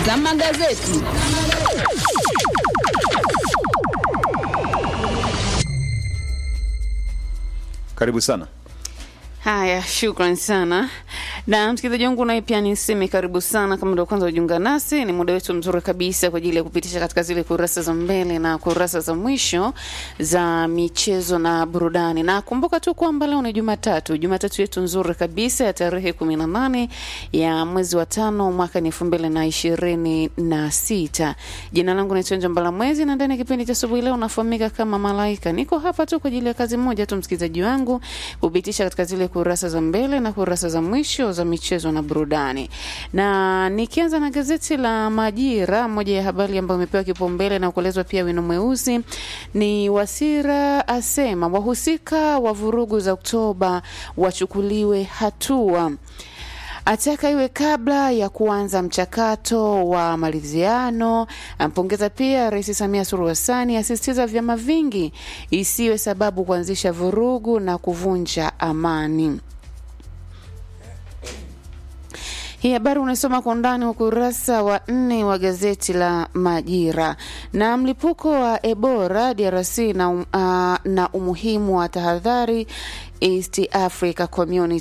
za magazeti. Karibu sana. Haya, shukran sana na msikilizaji wangu, naye pia niseme karibu sana. Kama ndio kwanza ujiunga nasi, ni muda wetu mzuri kabisa kwa ajili ya kupitisha katika zile kurasa za mbele na kurasa za mwisho za michezo na burudani. Na kumbuka tu kwamba leo ni Jumatatu, Jumatatu yetu nzuri kabisa ya tarehe kumi na nane ya mwezi wa tano mwaka ni elfu mbili na ishirini na sita. Jina langu ni Tonja Mbala Mwezi na ndani ya kipindi cha asubuhi leo nafahamika kama Malaika. Niko hapa tu kwa ajili ya kazi moja tu, msikilizaji wangu, kupitisha katika zile kurasa za mbele na kurasa za mwisho za michezo na burudani. Na nikianza na gazeti la Majira, moja ya habari ambayo imepewa kipaumbele na kuelezwa pia wino mweusi ni Wasira asema wahusika wa vurugu za Oktoba wachukuliwe hatua ataka iwe kabla ya kuanza mchakato wa maridhiano. Ampongeza pia Rais Samia Suluhu Hassan, asisitiza vyama vingi isiwe sababu kuanzisha vurugu na kuvunja amani. Hii habari unasoma kwa undani ukurasa wa nne wa gazeti la Majira. Na mlipuko wa Ebola DRC na, um, uh, na umuhimu wa tahadhari East Africa Community